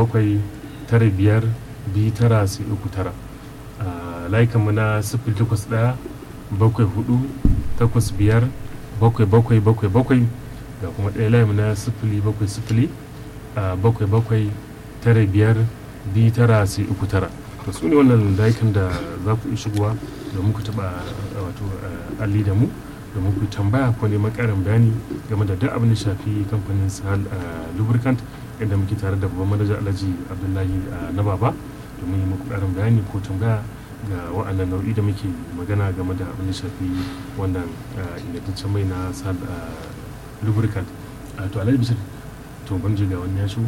bakwai tara biyar biyu tara sai uku tara layukanmu na sifili takwas ɗaya bakwai hudu takwas biyar bakwai bakwai bakwai bakwai ga kuma ɗaya layinmu na sifili bakwai sifili bakwai bakwai tara biyar biyu tara sai uku tara to su ne wannan layukan da za ku iya shigowa domin ku taɓa wato alli da mu domin ku tambaya ko neman ƙarin bayani game da duk abin da shafi kamfanin sahal lubricant inda muke tare da babban manajan alhaji abdullahi na baba domin yi muku ƙarin bayani ko tambaya ga wa'annan nau'i da muke magana game da abin da shafi wannan ingantaccen mai na sahal lubricant to alhaji bisir to ban ga wani ya shigo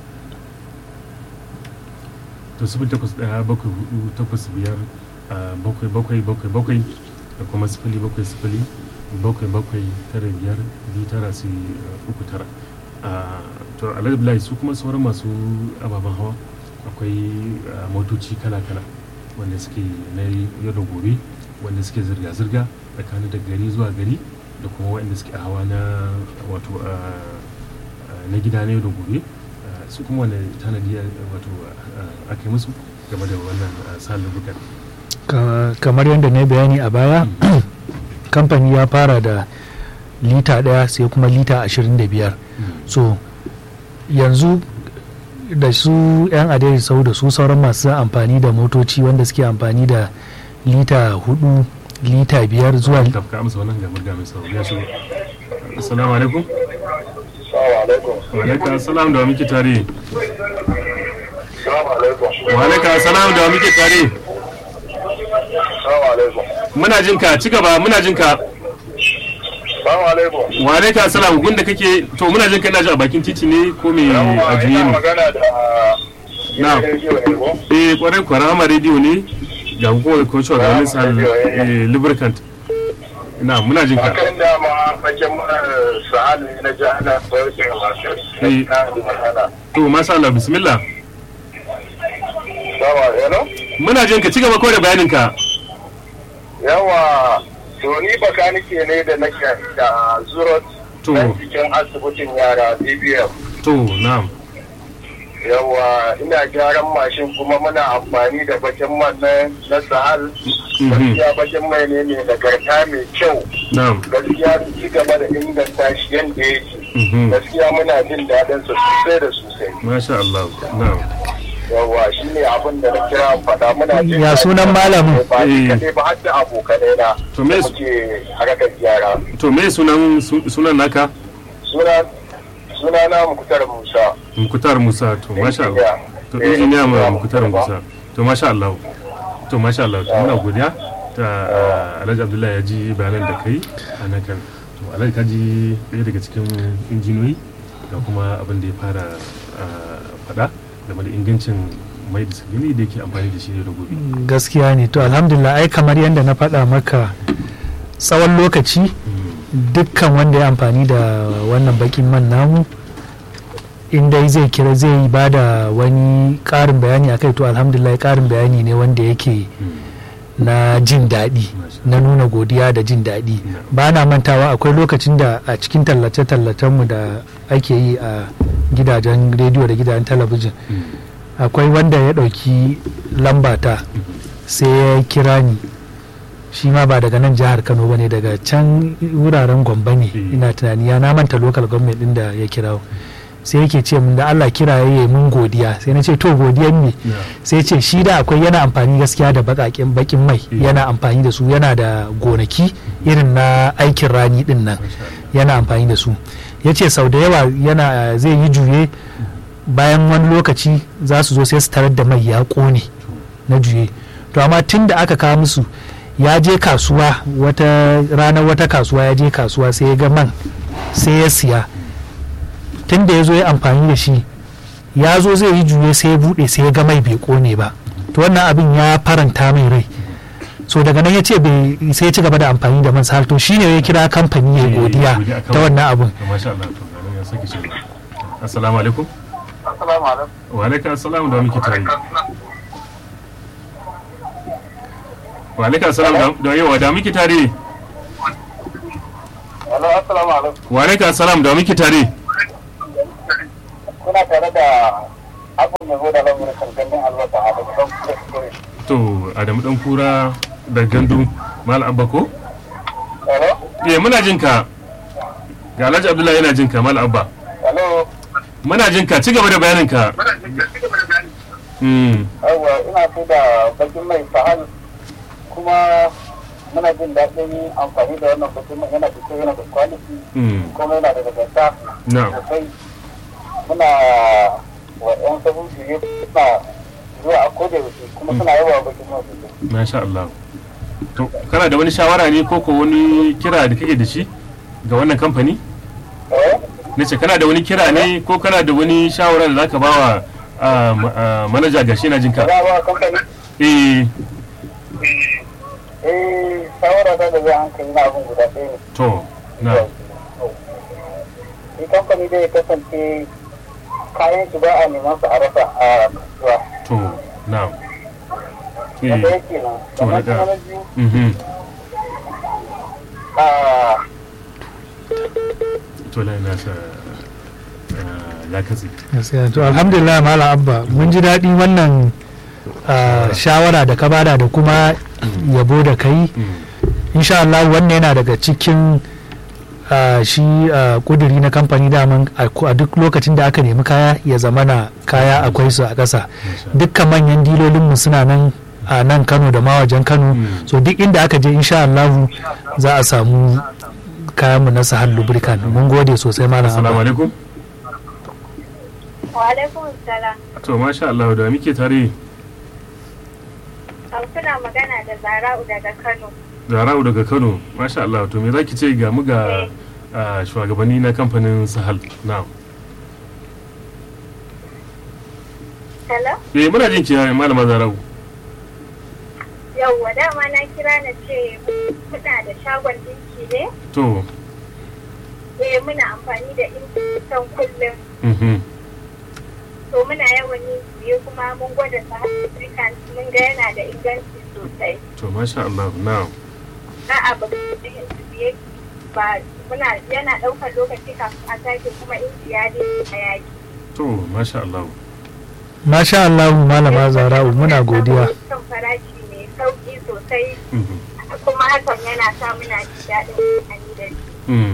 to sifili takwas ɗaya bakwai hudu takwas biyar bakwai bakwai bakwai bakwai da kuma sifili bakwai sifili bakwai bakwai tara biyar biyu tara sai uku tara to alhamdulillah su kuma sauran masu ababen hawa akwai motoci kala-kala wanda suke na yau da gobe wanda suke zirga-zirga tsakanin da gari zuwa gari da kuma waɗanda suke a hawa na wato na gida na yau da gobe su kuma wanda tanadi wato aka yi musu game da wannan salin bukan kamar yadda na bayani a baya kamfani ya fara da lita daya sai kuma lita 25 so yanzu da su 'yan adari sau da su sauran masu amfani da motoci wanda suke amfani da lita 4 lita 5 zuwa ka amsa wannan gamar gamin sau ya shigo assalamu alaikum wa alaikum assalam da wa muke tare wa alaikum assalam da wa muke tare muna jin ka ci gaba muna jin ka wa alaikum assalam gun da kake to muna jin ka ina ji a bakin titi ne ko me a juye ne na eh kwarai kwarai ma rediyo ne ga hukumar ko cewa ga wani sal lubricant na muna jin ka akan dama fakin sa'ad ne na jihana sauƙin masu to masha Allah bismillah Sawa, hello? muna jin ka ci gaba ko da bayanin ka Yawa, to ni bakanike ne da nake da Zurot To. na cikin asibitin yara BBM. to na'am Yawa, ina gyaran mashin kuma muna amfani da bakin man na na Sahal. Mhm. Gaskiya bakin mai ne mai nagarta mai kyau. na'am Gaskiya su ci gaba da inganta shi yadda yake. Mhm. Gaskiya muna jin daɗin sa sosai da sosai. masha Allah na'am Yawa, shi ne abin da na kira faɗa muna jin Ya daɗin sunan sa. malamin? Ba Eh. ni kaɗai ba har da abokanai na. To me da su- muke harkar gyara. to me sunan su- sunan naka suna suna na mukutar musa mukutar musa to masha Allah to injiniya ma mukutar musa to masha Allah to masha Allah to muna godiya ta uh, Alhaji Abdullahi ya ji bayanan da kai a nan kan to Alhaji ka ji ɗaya daga cikin injiniyoyi da kuma abin da ya fara uh, faɗa game da ingancin mai da sabili da yake amfani da shi ne da gobe gaskiya ne to alhamdulillah ai kamar yadda na faɗa maka tsawon lokaci dukkan wanda ya amfani da wannan bakin man namu inda zai kira zai ba da wani ƙarin bayani akai to alhamdulillah ƙarin bayani ne wanda yake na jin daɗi na nuna godiya da jin daɗi ba na mantawa akwai lokacin da a cikin tallace-tallacenmu da ake yi a gidajen rediyo da gidajen talabijin akwai wanda ya ɗauki lambata sai ya kira ni shi ma ba daga nan jihar kano ba ne daga can wuraren gombe ne Mm. ina tunani ya na manta local government din da ya kira sai yake ce min da allah kira ya yi mun godiya sai na ce to godiyan me sai ce shi da akwai yana amfani gaskiya da bakakin bakin mai Mm. yana amfani da su yana da gonaki irin na aikin rani din nan yana amfani da su ya ce sau da yawa yana zai yi juye bayan wani lokaci za su zo sai su tarar da mai ya kone na juye to amma tun da aka kawo musu ya je kasuwa wata ranar wata kasuwa ya je kasuwa sai ya ga man sai ya siya tun da ya zo ya amfani da shi ya zo zai yi juye sai ya bude sai ya ga mai bai kone ba to wannan abin ya faranta mai rai so daga nan ya ce bai sai ya ci gaba da amfani da man sahal to shine ya kira kamfani ya godiya ta wannan abin to masha Allah to ganin ya sake cewa assalamu alaikum assalamu alaikum wa alaikum assalam da muke tare wa alaikum assalam da- da yawa da muke tare Hello, assalamu alaikum wa alaikum assalam da muke tare kuna tare da kafin ya zo da lamarin gandun albasa a daga don kuskure. to adamu dan kura da gandu mal abba ko Hello? eh muna jin ka ga alhaji abdullahi yana jin ka mal abba Hello? muna jin ka ci gaba da bayanin ka mm Yawwa ina so da bakin mai sahal kuma muna jin daɗin amfani da wannan bakin mai yana da kyau yana da kwaliti mm kuma yana da nagarta na'am sosai muna wa 'yan sabon shirye suna zuwa a koda yaushe kuma suna yawa bakin mai sosai. masha Allah to kana da wani shawara ne ko ko wani kira da kake da shi ga wannan kamfani Eh? nace kana da wani kira ne ko kana da wani shawara da zaka bawa a ma- a manaja gashi na jin ka Za a ba kamfani? eh Eh, shawara ta da zai hankali na abin guda ɗaya ne. to na Shi kamfani dai ya kasance kayan shi ba a neman su a rasa a kasuwa. to na Na eh ɗaya kenan. To, na Sannan kuma ɗaya. na biyu, mhm ah, to lai nasa ya katse gaskiya to alhamdulillah malam abba mun ji daɗi wannan ah, shawara da ka bada da kuma yabo da kai Mm. insha Allah wannan yana daga cikin ah, shi ah, kuduri na kamfani daman a ku- a duk lokacin da aka nemi kaya ya zamana kaya akwai su a ƙasa dukkan manyan dilolinmu suna nan a nan kano da ma wajen kano Mm. so duk inda aka je insha Allah za a samu kayanmu na sahal lubricant mun gode sosai malam assalamu abba alaikum Wa alaikum salam. to masha Allah da muke tare An kuna magana da Zara'u daga Kano. Zara'u daga Kano masha Allah to me zaki ce ga mu ga ah, shugabanni na kamfanin Sahal na Hello? eh muna jin ki malama Zara'u Yawwa dama na kira na ce muna da shagon dinki ne. to Eh muna amfani da intan kullum. mhm To muna yawan yin siye kuma mun gwada sa African mun ga yana da inganci sosai. to masha Allah na A'a ba yin siye ba muna yana ɗaukar lokaci kafin a sake kuma inji ya daina yaki. to masha Allah masha Allah malama zara'u muna godiya Kan farashi mai sauki sosai mhm kuma hakan yana sa muna jin daɗin amfani da shi. mm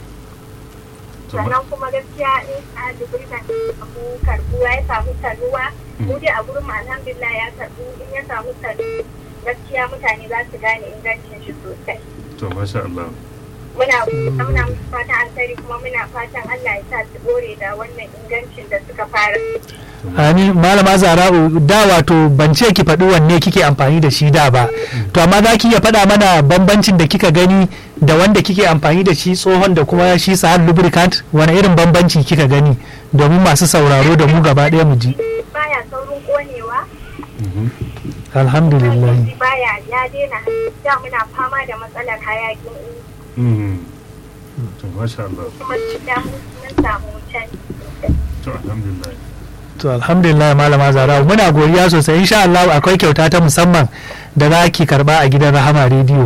to ma- sannan kuma gaskiya in a duburi na samu karbuwa ya samu taruwa mu dai a gurin mu alhamdulillah ya karbu in ya samu taruwa gaskiya mutane za su gane ingancin shi sosai to masha Allah muna muna musu fatan alkhairi kuma muna fatan Allah ya sa su dore da wannan ingancin da suka fara Amin malama zara'u da wato ban ce ki faɗi wanne kike amfani da shi da ba to amma za ki iya faɗa mana bambancin da kika gani da wanda kike amfani da shi tsohon da kuma shi sahal lubricant wani irin bambanci kika gani domin masu sauraro da mu gaba ɗaya mu ji baya saurin konewa mhm alhamdulillah shi baya ya daina da muna fama da matsalar hayakin inji mhm to masha Allah kuma da mun samu canji to alhamdulillah to alhamdulillah malama zara'u muna godiya sosai insha Allah akwai kyauta ta musamman da za ki karba a gidan rahama rediyo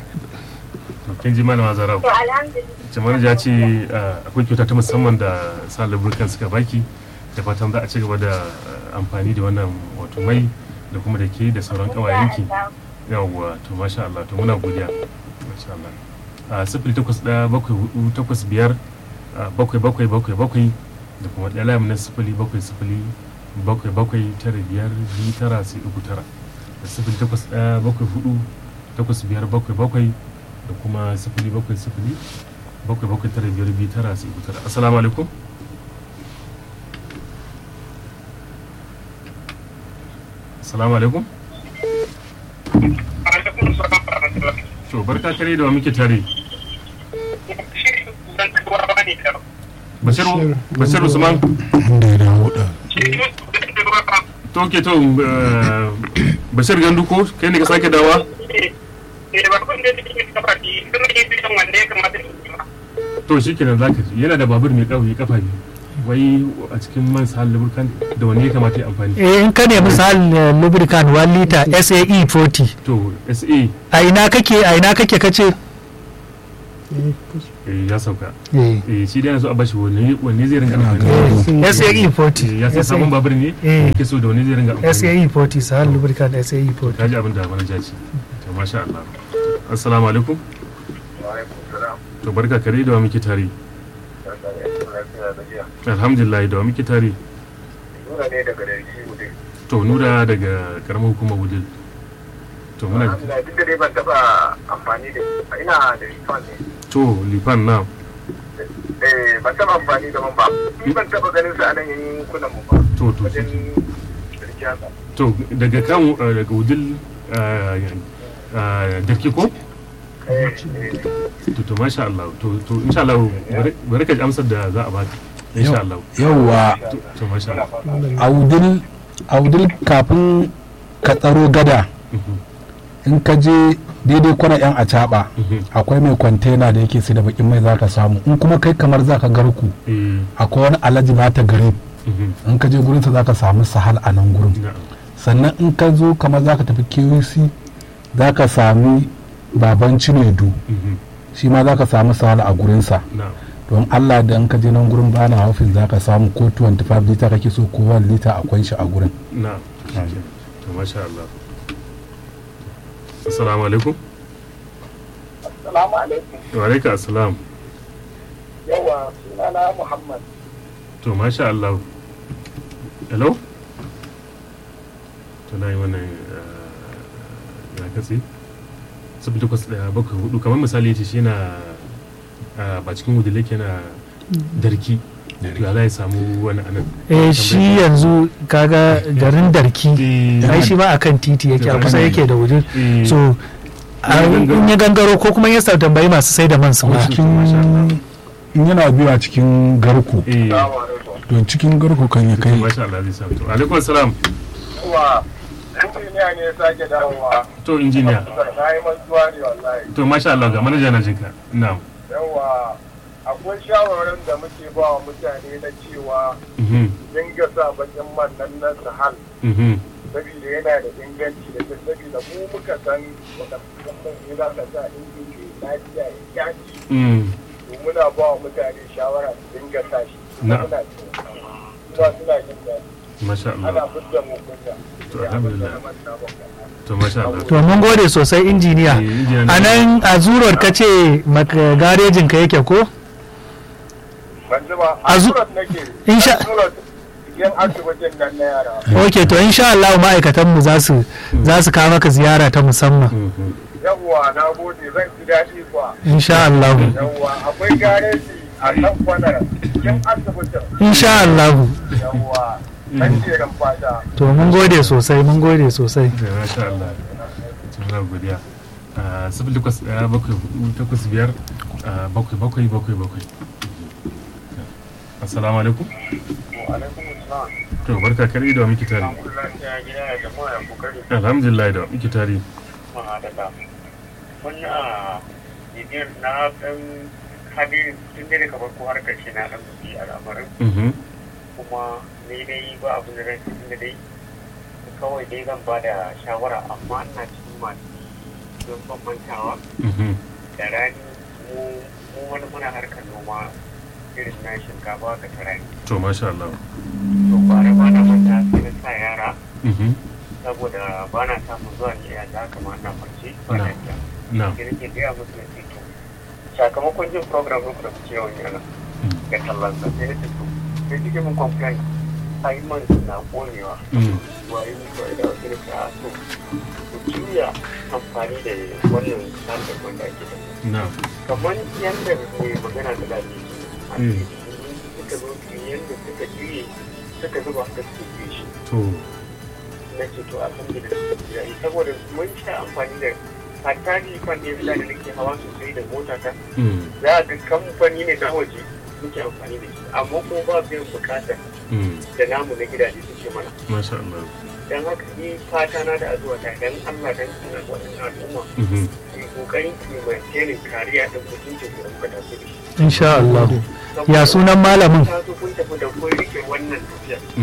to kin ji malama Zara'u to alhamdulillah jamar ya ce ah, akwai kyauta ta musamman da sa lubricant suka baki da fatan za a ci gaba da ah, amfani da wannan wato mai da kuma da ke da sauran kawayenki yawwa to masha Allah to muna godiya masha Allah a sifili takwas ɗaya bakwai hudu takwas biyar ah, bakwai bakwai bakwai bakwai da kuma ɗaya layin na sifili bakwai sifili bakwai bakwai tara biyar biyu tara sai uku tara da sifili takwas ɗaya bakwai hudu takwas biyar bakwai bakwai da kuma sifili bakwai sifili bakwai bakwai tara biyar biyu tara sai uku tara assalamu alaikum assalamu alaikum to barka kare da wa muke tare bashir bashir usman inda ya dawo da to ke to eh, bashir gandu ko kai ne ka sake dawa to shi kenan zaka ji yana da babur mai kauye kafa biyu wai a cikin man sahal lubricant da wanne ya kamata ya amfani eh in ka nemi sahal eh, lubricant 1 liter SAE 40 to sa a ina kake a ina kake kace eh ya sauka eh eh shi dai yana so a bashi wanne wanne zai ringa Ina amfani ga- eh, SAE Eh, 40 ya sai sabon babur ne Eh. yake so da wanne zai ringa amfani SAE 40 sahal lubricant SAE 40 kaji abin da wani jaci to masha Allah assalamu alaikum to barka kare da wa muke tare alhamdulillah da wa muke tare Nura ne daga Darki Wudil. to nura daga karamar hukumar wudil to muna Alhamdulillah duk da dai ban taɓa amfani da ina da rifan ne. to lifan na Eh ban taɓa amfani da man ba. Ni ban taɓa ganin sa a nan yankunan mu ba. to to Wajen to Darki haka. to daga kan uh, daga wudil uh, uh, da ko Eh, eh, to to masha Allah to to insha Allah bari- bari ka ji amsar da za a baka insha Allah yauwa to to masha Allah audil audil kafin ka tsaro gada Mhm, in ka je daidai kwana yan acaba mhm. akwai mai kwantena da yake sai da bakin mai zaka samu in kuma kai kamar zaka garku eh akwai wani alhaji nata gari mhm, in ka je gurinsa zaka samu sahal a nan gurin na'am sannan in ka zo kamar zaka tafi KUC zaka sami baban cinedu mhm, shi ma zaka samu sahal a gurinsa na'am don Allah da in ka je nan gurin bana haufin zaka samu ko 25 lita kake so ko 1 lita akwai shi a gurin na'am to masha Allah assalamu alaikum Assalamu alaikum. wa alaikum assalam Yawa sunana Muhammad. to masha Allah hello to na yi wannan uh, ya katse sabi takwas daya bakwai hudu kamar misali ya ce shi na uh, ba cikin wudile ke na darki to ya za ya samu wani anan eh shi yanzu kaga garin darki Eh, ai shi ma akan titi yake a kusa yake da wudil eh, so a- in ya gangaro ko kuma ya sa tambayi masu sai da man su ko ma cikin masha Allah. in yana biya cikin garku eh, Assalamu alaikum. don cikin garku kan ya to kai masha Allah zai samu to alaikum assalam Yawa injiniya ne ya sake dawowa. to injiniya Na yi mantuwa ne wallahi. to masha Allah ga manaja na jinka na'am Yawa akwai shawarar da muke ba wa mutane na cewa mhm dinga sa bakin man nan na sahal mhm saboda yana da inganci da ta saboda mu muka san wadannan ne za ka sa injin ke lafiya ya kyaci mm to muna ba wa mutane shawara su dinga sa shi Na'am. Muna jin daɗi. kuma suna jin daɗi masha ana Allah fidda mu kunya To, alhamdulillah. Ya abin da na manta ba. to masha Allah to mun gode sosai injiniya Eh, injiniya a nan a zurar ka ce maka- garejin ka yake ko ban ji ba A a zu- surat nake In sha- a surat yan asibitin nan na yara ok to insha Allah ma'aikatanmu za su za su kawo maka ziyara ta musamman Mhm. yawwa na gode zan ji daɗi kuwa insha Allah yawwa akwai gareji a kan kwanar yan asibitin insha Allah yawwa kan jerin fata to mun gode sosai mun gode sosai da masha Allah muna godiya a sifili takwas ɗaya bakwai hudu takwas biyar a bakwai bakwai bakwai bakwai assalamu alaikum alaikum assalam to barka kare da wa muke tare alhamdulillah ya gida ya jama'a ya kokari alhamdulillah da wa muke tare ma da ka wani a bibiyar na ɗan hadin tun da kamar ko har karshe na ɗan buki al'amarin Mhm. kuma ni dai ba abin da zan ce tun da dai kawai dai zan ba da shawara amma ina cikin masu don bambantawa Mhm. da rani mu mu wani muna harkar noma irin na shinkafa ka ta rani to masha Allah to bara ba na manta sai na sa yara Mhm. saboda ba na samun zuwa ne ya da kama na farce ba na iya na sai nake gaya musu na to sakamakon jin program ɗin da kuke yawan yana ga tallan sa sai na ce to sai kike mun complain ai man na konewa Mm. waye ni kawai da wasu da so ku juya amfani da wannan tsarin wanda ake da na kamar yadda mai magana da dadi a Mm. suka zo su yadda suka juye suka zuba suka suke juye shi to na ce to alhamdulillah ya yi saboda mun sha amfani da hatta ni kan ɗaya da nake hawa sosai da mota ta Mm. za a ga kamfani ne na waje muke amfani da shi amma kuma ba biyan bukatar Mm. da namu na gidaje suke mana masha Allah dan haka ni fata na da azuwa ta dan Allah dan Allah waɗannan al'umma Mhm. su yi kokarin su maintainin kariya din mutuncin da muka taso da shi insha Allah Saboda ya sunan malamin ta zo kun tafi da kun rike wannan tafiya Mm.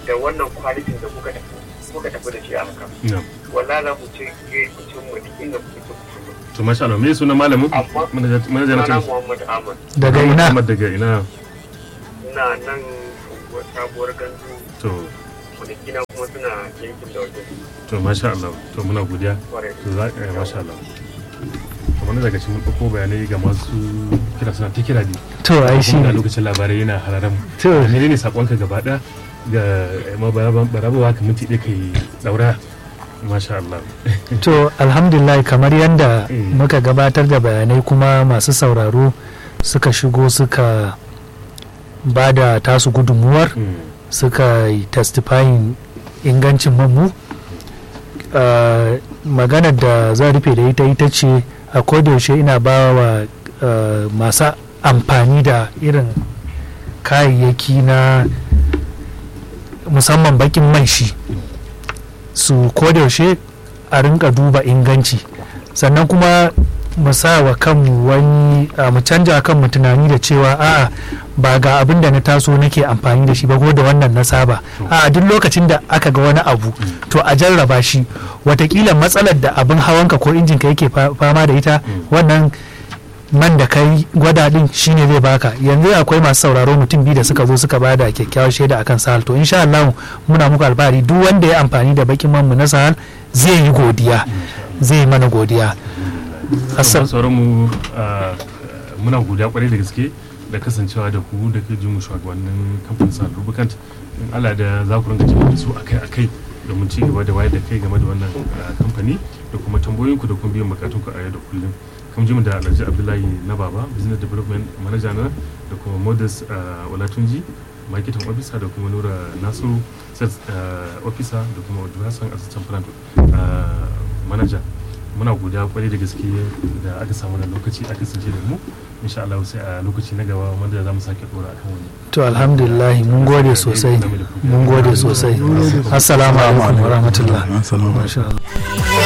da wannan kwalitin da kuka tafi kuka tafi da shi a haka na'am wallahi za ku ce ke ku cin mu duk inda kuke so ku cin mu to masha Allah me sunan malamin Amma- manaja manaja na Sunana ce Muhammad Ahmad daga ina Ahmad daga ina ina nan unguwar sabuwar gandu to kwanakina kuma suna yankin da wajen to masha Allah to muna godiya kwarai to za eh, masha Allah to wani daga cikin ɗauko bayanai ga masu kira suna ta kira ne to ai shi kuma ga ne lokacin labarai yana hararan mu to ne ne sakonka gaba ɗaya ga ma barabawa ka minti ɗaya kai daura masha Allah to alhamdulillah kamar yadda Mm. muka gabatar da bayanai kuma masu sauraro suka shigo suka ba da tasu gudunmuwar Mm, suka yi testifying ingancin mamu Uh, maganar da zan rufe da ita ita ce a kodayaushe ina ba wa uh, masu amfani da irin kayayyaki na musamman bakin man shi su kodayaushe a rinka duba inganci sannan kuma mu sa wa kanmu wani uh, mu canja kanmu tunani da cewa a'a ba ga abin da na taso nake amfani da shi ba ko da wannan na saba a duk lokacin da aka ga wani abu to a jarraba shi watakila matsalar da abin hawanka ko injinka yake fa- fama da ita wannan man da kai gwada din shine zai baka yanzu akwai masu sauraro mutum biyu da suka zo suka bada kyakkyawar shaida akan sahal to insha Allah muna muku alfahari duk wanda ya amfani da bakin man mu na sahal zai yi godiya zai yi mana godiya Assal Assal- sauran mu ah, muna godiya kwarai da gaske da kasancewa da ku da ke jin mu shugabannin kamfanin sa Lubricant in Allah da za ku rinka jin da su akai akai domin ci gaba da wayar da kai game da wannan ah, kamfani da kuma tambayoyin ku da kuma biyan bukatun ku a yau da kullum kam ji mu da Alhaji Abdullahi na Baba Business Development Manager na da kuma Modest ah, Olatunji marketing officer da kuma Nura Nasiru sales ah, officer da kuma Odu Hassan assistant plant ah, manager muna godiya kwarai da gaske da aka samu na lokaci aka sace da mu insha Allah sai a lokaci na gaba wanda za mu sake dora akan wani to alhamdulillah mun gode sosai mun gode sosai assalamu alaikum wa rahmatullah Assalamu alaikum. Masha Allah.